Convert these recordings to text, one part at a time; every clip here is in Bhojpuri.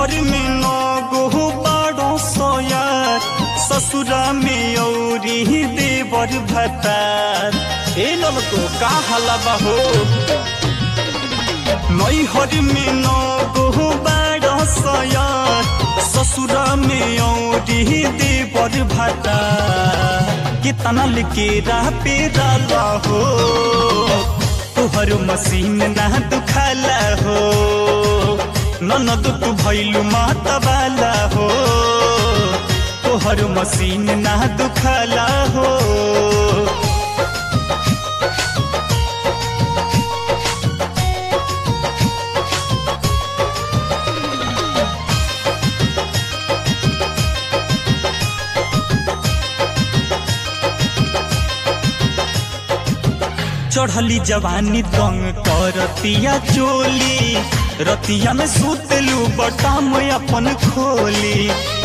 नैहर में नौ गो बाड़ो सोयार ससुरा में औरी देवर भतार ए ललको का हलबा हो नैहर में नौ गो बाड़ो सोयार ससुरा में औरी देवर भतार कितना लिखे राह पे डाला हो तोहर मसीन ना दुखाला हो ननद तू भैलू माता वाला हो तोहर मसीन ना दुखाला हो चढ़ली जवानी तंग करतिया चोली रतिया में सुतलू बटाम अपन खोली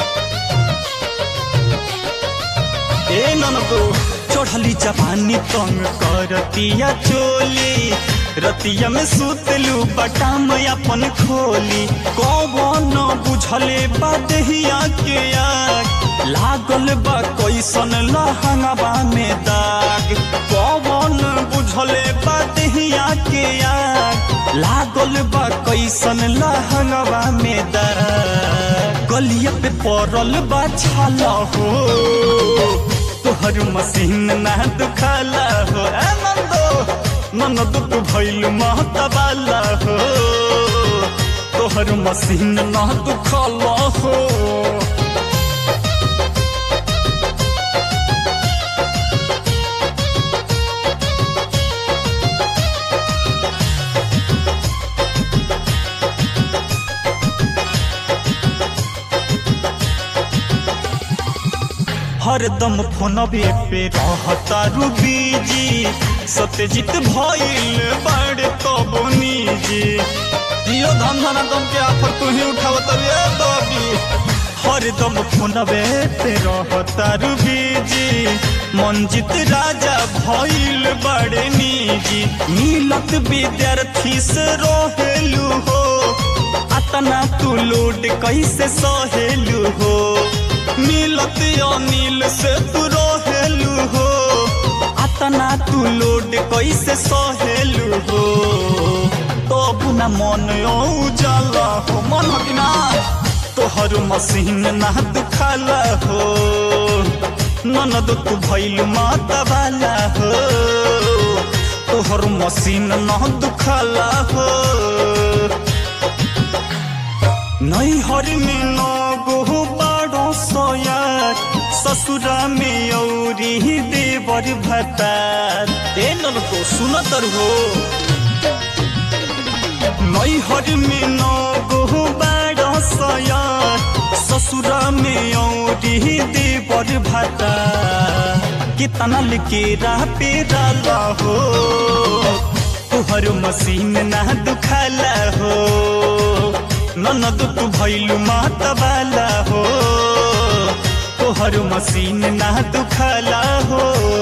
ए ननको चढ़ली जवानी तंग करतिया चोली रतिया में सुतलू बटाम अपन खोली कौन बुझले बदहिया के आग लागल बा कैसन लहंगवा में दाग कौन बुझले बदहिया के आग लागल बा कैसन लहंगवा में दाग गलिया पे पड़ल बा छाला हो तोहर मसीन ना दुखाला हो ए नंदो ननद तू भइल महतवाला हो तोहर मसीन ना दुखाला हो हरदम फोनबे पे रहता बीजी सत्यजीत भइल बड़े तब निजी जियो धन धन दम के आफर तू ही उठावत रे दबी हरदम फोनबे पे रहता बीजी मंजित राजा भइल बड़े निजी मिलत विद्यार्थी से रहेलू हो अतना तू लोड कैसे सहेलू हो मिलत अनिल से तू रहेलू हो अतना तू लोड कैसे सहेलू हो तब न मन उजाला हो मन बिना तोहर मसीन ना दुखाला हो ननद तू भैल माता वाला हो तोहर मसीन ना दुखाला हो नैहर में नौ गो बाड़ो सोयार ससुरा में औरी देवर भतार ए नलको सुनतर हो नैहर में नौ गो बाड़ो सोयार ससुरा में औरी देवर भतार कितना लिखे राह पे डाला हो तोहर मसीन ना दुखाला हो ननद तू भैलू माता वाला हो तोहर मसीन ना दुखाला हो